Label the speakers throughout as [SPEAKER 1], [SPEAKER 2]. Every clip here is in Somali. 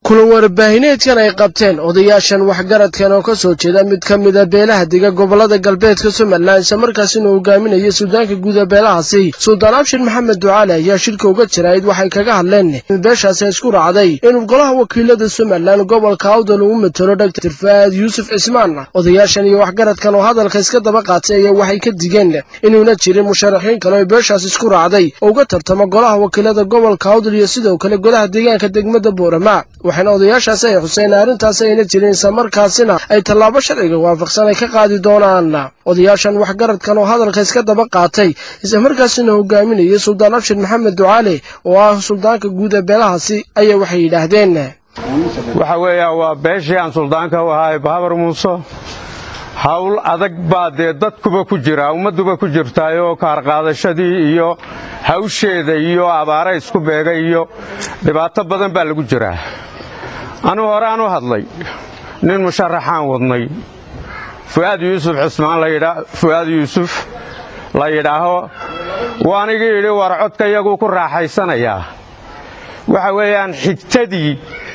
[SPEAKER 1] kulan warbaahineedkan ay qabteen odayaashan waxgaradkan oo ka soo jeeda mid ka mida beelaha dega gobolada galbeedka somalilan isla markaasina hogaaminaya suldaanka guud ee beelahaasi suldaan abshir maxamed ducaale ayaa shirka uga jirayd waxay kaga hadleen in beeshaasi isku raacday inuu golaha wakiilada somalilan gobolka awdal uu matalo dhagtar faad yuusuf cismaan odayaashan iyo waxgaradkan oo hadalka iska daba qaatay ayaa waxay ka digeen inuuna jirin musharaxiin kale oo beeshaas isku raacday oo uga tartamo golaha wakiilada gobolka awdal iyo sidoo kale golaha deegaanka degmada boorama waxaana odayaashaasi ay xuseen arrintaasi ayna jirin isla markaasina ay tallaabo sharciga waafaqsan ay ka qaadi doonaan odayaashan waxgaradkan oo hadalka iska daba qaatay isla markaasina hogaaminayay suldaan abshir maxamed ducaale oo ah suldaanka guud ee beelahaasi ayaa waxay yidhaahdeen
[SPEAKER 2] waxa weeya waa beeshii aan suldaanka u ahaa bahabar muuse hawl adag baa dee dadkuba ku jira ummadduba ku jirtaayoo kaarqaadashadii iyo hawsheeda iyo abaara isku beegay iyo dhibaato badan baa lagu jiraa anuu horaan u hadlay nin musharaxaan wadnay fu'aad yuusuf cismaan fu'aad yuusuf la yidhaaho waanigii yidhi war codka iyaguu ku raaxaysanayaa waxa weeyaan xigtadii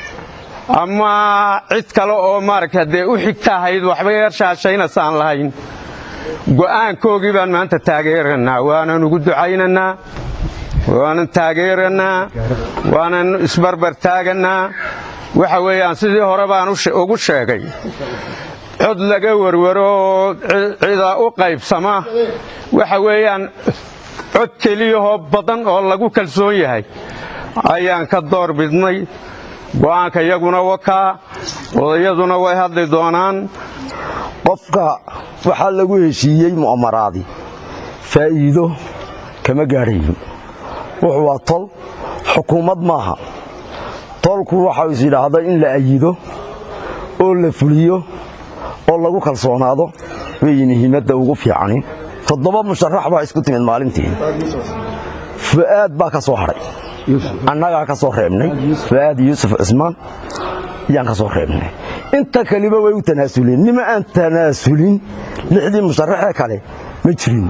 [SPEAKER 2] ama cid kale oo maaragta dee u xigta ahayd waxba yeershaashaynasaan lahayn go'aankoogii baan maanta taageerannaa waanan ugu ducaynannaa waanan taageerannaa waanan isbarbar taagannaa waxa weeyaan sidii hore baan ugu sheegay cod laga werwaro oo cida u qaybsama waxa weeyaan cod keliyahoo badan oo lagu kalsoon yahay ayaan ka door bidnay go'aanka iyaguna wakaa odayaduna way hadli doonaan
[SPEAKER 3] qofka waxaa lagu heshiiyey mu'amaraadi faa'iido kama gaadhayin wuxuu waa tol xukuumad maaha tolku waxau is yidhaahda in la ayido oo la fuliyo oo lagu kalsoonaado weeye muhiimadda ugu fiicani toddoba musharax baa isku timid maalintii fu'aad baa ka soo hadhay annagaa ka soo reebnay fu'aad yuusuf cismaan ayaan ka soo reebnay inta kaliba way u tanaasuleen nima aan tanaasulin lixdii musharaxee kale ma jirin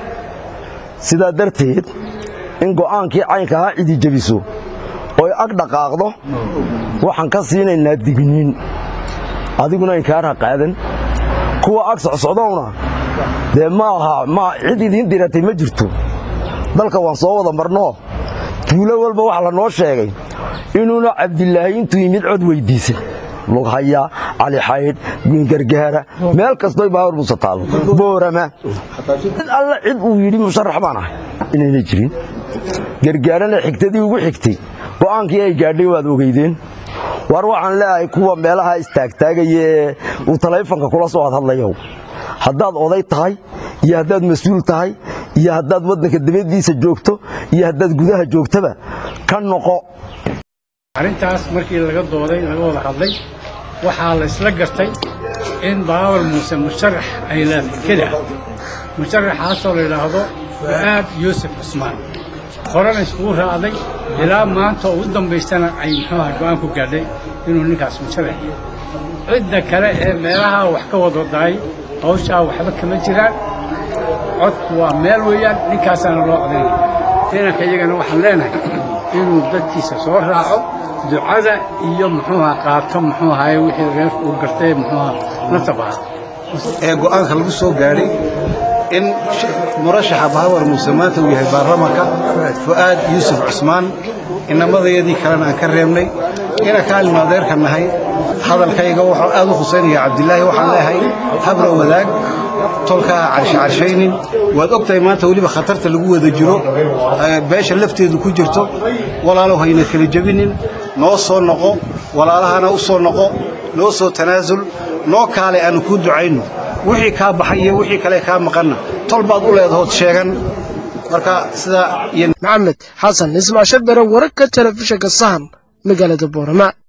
[SPEAKER 3] sidaa darteed in go'aankii caynka ahaa cidi jebiso oy ag dhaqaaqdo waxaan ka siinaynaa digniin adiguna inkaarha qaadan kuwa ag socsocdowna dee ma aha cid idiin diratay ma jirto dalka waan soo wada marnoo tuulo walba waxa la noo sheegay inuuna cabdilaahi intuu yimid cod weyddiisa lughaya cali xaydh gargaara meel kastoy baawar muuse taallo boorama cid alla cid uu yidhi musharax baan ahay inayna jirin gargaarana xigtadii ugu xigtay go'aankii ay gaadhay waad ogeydeen war waxaan leeyahay kuwa meelaha istaagtaagaya ee uu talayfanka kula soo hadhadlayow haddaad oday tahay iyo haddaad mas-uul tahay iyo haddaad waddanka dabadiisa joogto iyo haddaad gudaha joogtaba ka noqo
[SPEAKER 4] arrintaas markii laga dooday laga wada hadlay waxaa la isla gartay in baawar muuse musharax ay leedahay keli ah musharaxaasoo la yidhaahdo fu'aad yuusuf cusmaan horena iskugu raacday ilaa maanta oo u dambaystana ay muxuuha go'aan ku gaadhay inuu ninkaas musharax yahay cidda kale ee meelaha wax ka wada daay hawshaa waxba kama jiraan codku waa meel weeyaan ninkaasaana loo codaynaya inanka iyagana waxaan leenahay inuu dadkiisa soo raaco ducada iyo muxuuha qaato muxuu ahaye wixii reerku uu gartay muxuuha nafta baha
[SPEAKER 5] ee go'aanka lagu soo gaadhay in murashaxa bahawar muuse maanta uu yahay baarlamanka fu'aad yuusuf cusmaan inamadayadii kalena aan ka reebnay ina kaalin adeerka nahay hadalkayga wuxuu aad u khusaynaya cabdilaahi waxaan leeyahay habra wadaag tolkaa carshacarshaynin waad og tahay maanta weliba khatarta lagu wada jiro beesha lafteedu ku jirto walaalow hayna kala jebinin noo soo noqo walaalahana u soo noqo noo soo tanaasul noo kaale aanu kuu ducayno wixii kaa baxay iyo wixii kale kaa maqanna tol baad u leedahood sheegan marka sidaa
[SPEAKER 1] maxamed xasan ismaasha bere wararka telefishinka sahan magaalada boorama